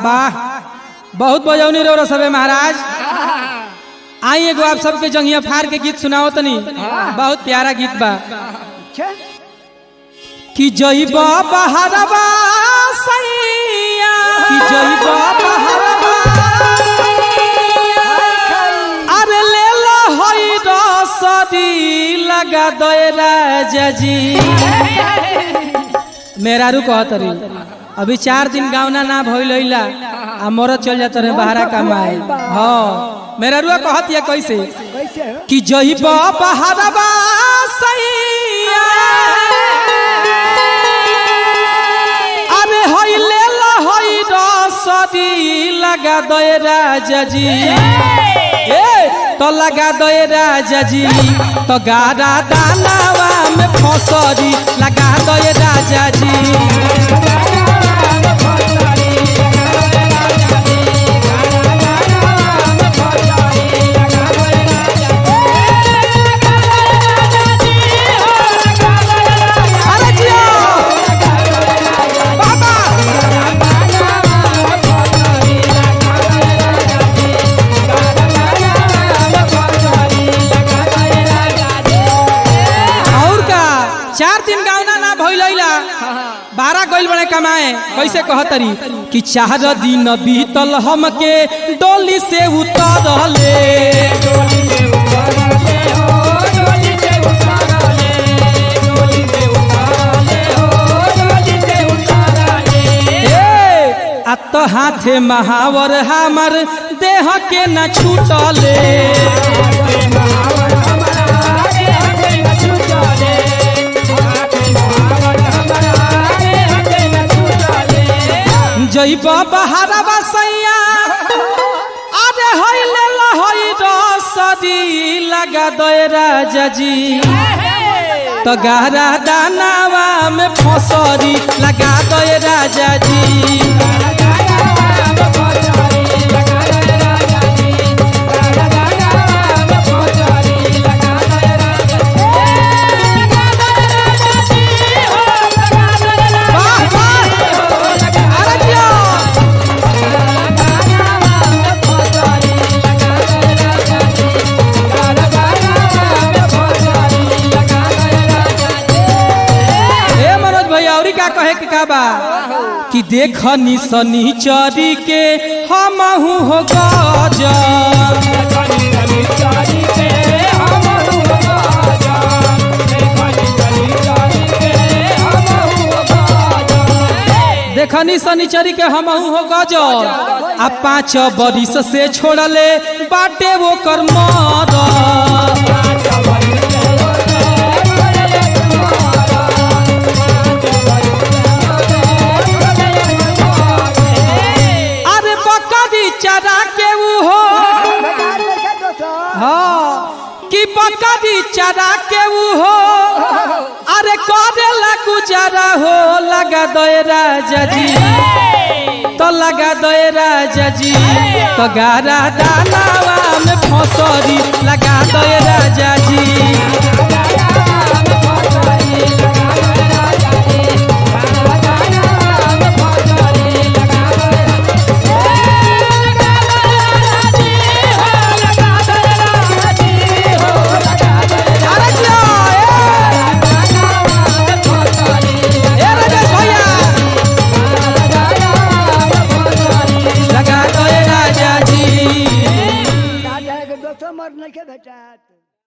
वाह बहुत बजौनी रो सबे महाराज आई एगो आप सबके जंगिया फार के गीत सुनाओ तनी बहुत प्यारा गीत बा कि जइबा बहरवा सैया कि जइबा बहरवा सैया अरे ले लो होई रसदी लगा दोए राजा जी मेरा रू कहत रही अभी चार दिन गावना ना भइल होइला आ मरत चल जात रहे बहरा कमाए हाँ मेरा रुआ कहत या कैसे कि जइबा बहरवा सैया अरे होई ले ला होई रसदी लगा दोए राजा जी ए तो लगा दोए राजा जी तो गारा दानावा में फसरी लगा दोए राजा जी अरे जियो बाबा और का चार दिन गावना ना भइलैला बारह गइल बड़े कमाए कैसे कहतरी कि चार दिन बीतल हमके डोली से उतरले ए, आ तो हाथे महावर हमर देह के न छूटले जइबा बहारवा सैया अरे होइले ला होई रसदी लगा दोए राजा जी तो गहरा दानावा में फसरी लगा दोए राजा जी वाह वाह अरे जियो ए मनोज भैया औरी का कहे के का बा कि देखनी सनीचरी के हमहू हो गजब देखनी सनीचरी के हमहू हो गजब आ पाँच बरिस से छोड़ले बाटे वो कर मरद अरे बकरी चरा के ऊ हो हाँ कि बकरी चरा के ऊ हो अरे करेला गुजारा हो लगा दोए राजा जी तो लगा दोए राजा जी तो गारा दानावा में फसरी लगा दोए राजा जी